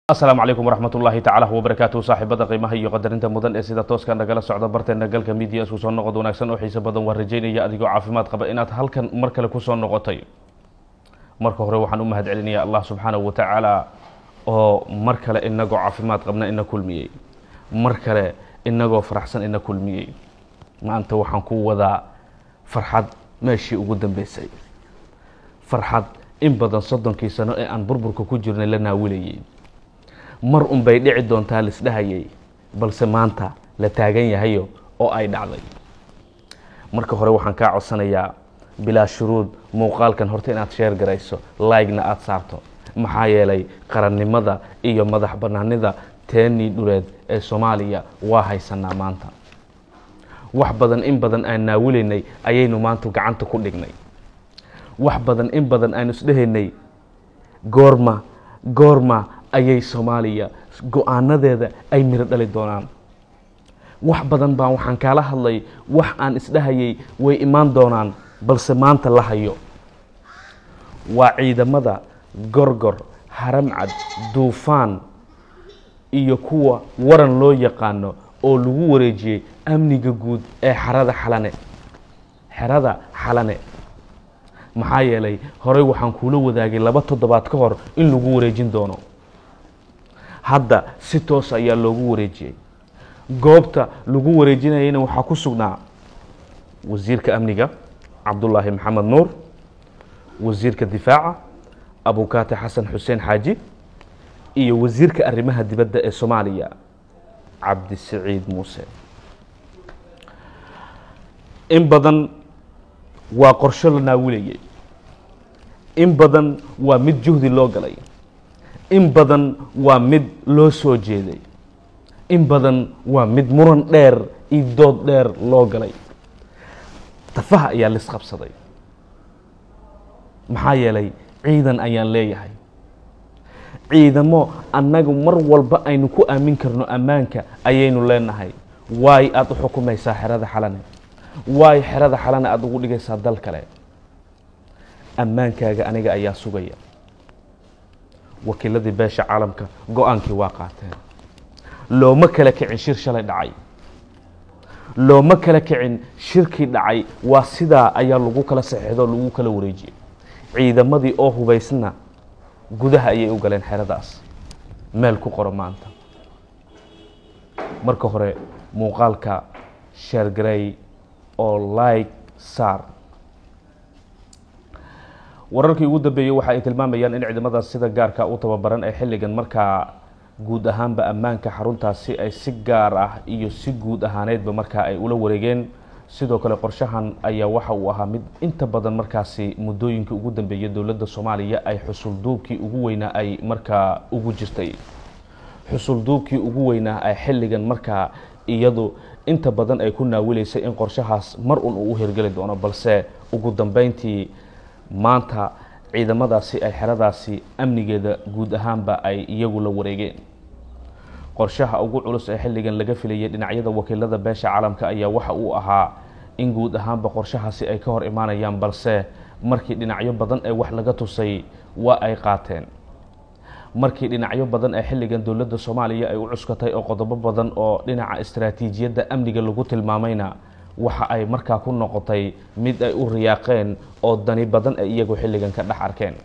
asalaamu calaykum waraxmat ullaahi tacaala wabarakaatuhu saaxiibada qiimaha iyo qadarinta mudan ee sida tooska nagala socda barteena galka midiya isku soo noqod wanaagsan oo xiise badan waan rajaynaya adigoo caafimaad qaba inaad halkan mar kale kusoo noqotay marka hore waxaan u mahad celinaya allah subxaanahu wa tacaala oo mar kale inagoo caafimaad qabna ina kulmiyey mar kale inagoo faraxsan ina kulmiyey maanta waxaan ku wadaa farxad meeshii ugu dambeysay farxad in badan soddonkii sano ee aan burburka ku jirnay la naawilayay mar un bay dhici doontaa laisdhahayay balse maanta la taagan yahayo oo ay dhacday marka hore waxaan kaa codsanayaa bilaa shuruud muuqaalkan horta inaad sheer garayso laygna aada saarto maxaa yeelay qarannimada iyo madax bannaanida teenii dhuleed ee soomaaliya waa haysanaa maanta wax badan in badan aan naawilaynay ayaynu maanta gacanta ku dhignay wax badan in badan aanu isdhehaynay goorma goorma ayay soomaaliya go-aanadeeda ay miro dhali doonaan wax badan baan waxaan kaala hadlay wax aan isdhahayay way imaan doonaan balse maanta la hayo waa ciidamada gorgor haramcad duufaan iyo kuwa waran loo yaqaano oo lagu wareejiyey amniga guud ee xerada xalane xerada xalane maxaa yeelay horey waxaan kuula wadaagay laba toddobaad ka hor in lagu wareejin doono hadda si toos ayaa loogu wareejiyey goobta lagu wareejinayana waxaa ku sugnaa wasiirka amniga cabdullaahi maxamed nuur wasiirka difaaca abukaate xasan xuseen xaaji iyo wasiirka arrimaha dibadda ee soomaaliya cabdisiciid muuse in badan waa qorsho la naawilayay in badan waa mid juhdi loo galay in badan waa mid loo soo jeeday in badan waa mid muran dheer iyo dood dheer loo galay tafaha ayaa lisqabsaday maxaa yeelay ciidan ayaan leeyahay ciidamo annagu mar walba aynu ku aamin karno ammaanka ayaynu leenahay waay aada u xukumaysaa xerada xalane waay xerada xalane aada ugu dhigaysaa dal kale ammaankaaga aniga ayaa sugaya wakiiladii beesha caalamka go-aankii waa qaateen looma kala kicin shir shalay dhacay looma kala kicin shirkii dhacay waa sidaa ayaa lagu kala saxiixdo lagu kala wareejiyey ciidamadii oo hubaysna gudaha ayay u galeen xeradaas meel ku qoro maanta marka hore muuqaalka sheergarey oo like saar wararkii ugu dambeeyey waxa ay tilmaamayaan in ciidamadaas sida gaarka u tababaran ee xilligan markaa guud ahaanba ammaanka xaruntaasi ay si gaar ah iyo si guud ahaaneedba markaa ay ula wareegeen sidoo kale qorshahan ayaa waxa uu ahaa mid inta badan markaasi muddooyinkii ugu dambeeyay dowladda soomaaliya ay xusulduubkii ugu weynaa ay markaa ugu jirtay xusulduubkii ugu weynaa ay xilligan markaa iyadu inta badan ay ku naawilaysay in qorshahaas mar un uu u hirgeli doono balse ugu dambeyntii maanta ciidamadaasi ay xeradaasi amnigeeda guud ahaanba ay iyagu la wareegeen qorshaha ugu culus ee xilligan laga filayay dhinacyada wakiilada beesha caalamka ayaa waxa uu ahaa in guud ahaanba qorshahaasi ay ka hor imaanayaan balse markii dhinacyo badan ee wax laga tusay waa ay qaateen markii dhinacyo badan ee xilligan dowladda soomaaliya ay u cuskatay oo qodobo badan oo dhinaca istaraatiijiyadda amniga lagu tilmaamayna waxa ay markaa ku noqotay mid ay u riyaaqeen oo dani badan ay iyagu xilligan ka dhex arkeen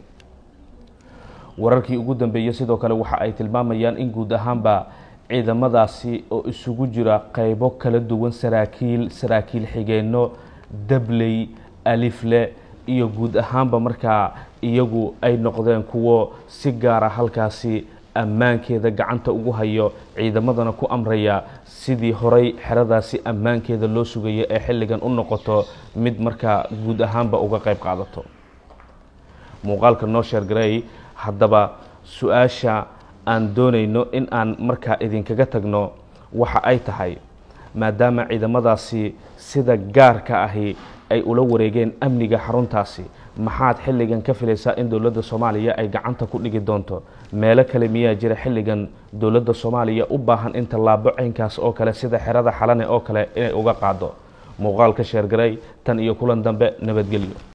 wararkii ugu dambeeyey sidoo kale waxa ay tilmaamayaan in guud ahaanba ciidamadaasi oo isugu jira qeybo kala duwan saraakiil saraakiil xigeenno dabley alifle iyo guud ahaanba markaa iyagu ay noqdeen kuwo si gaara halkaasi ammaankeeda gacanta ugu hayo ciidamadana ku amraya sidii horay xeradaasi ammaankeeda loo sugaya ee xilligan u noqoto mid markaa guud ahaanba uga qeyb qaadato muuqaalka noo sheergarey haddaba su-aasha aan doonayno in aan markaa idinkaga tagno waxa ay tahay maadaama ciidamadaasi sida gaarka ahi ay ula wareegeen amniga xaruntaasi maxaad xilligan ka filaysaa in dowladda soomaaliya ay gacanta ku dhigi doonto meelo kale miyaa jira xilligan dowladda soomaaliya u baahan in tallaabo caynkaas oo kale sida xerada xalane oo kale inay uga qaado muuqaalka sheergaray tan iyo kulan dambe nabadgelyo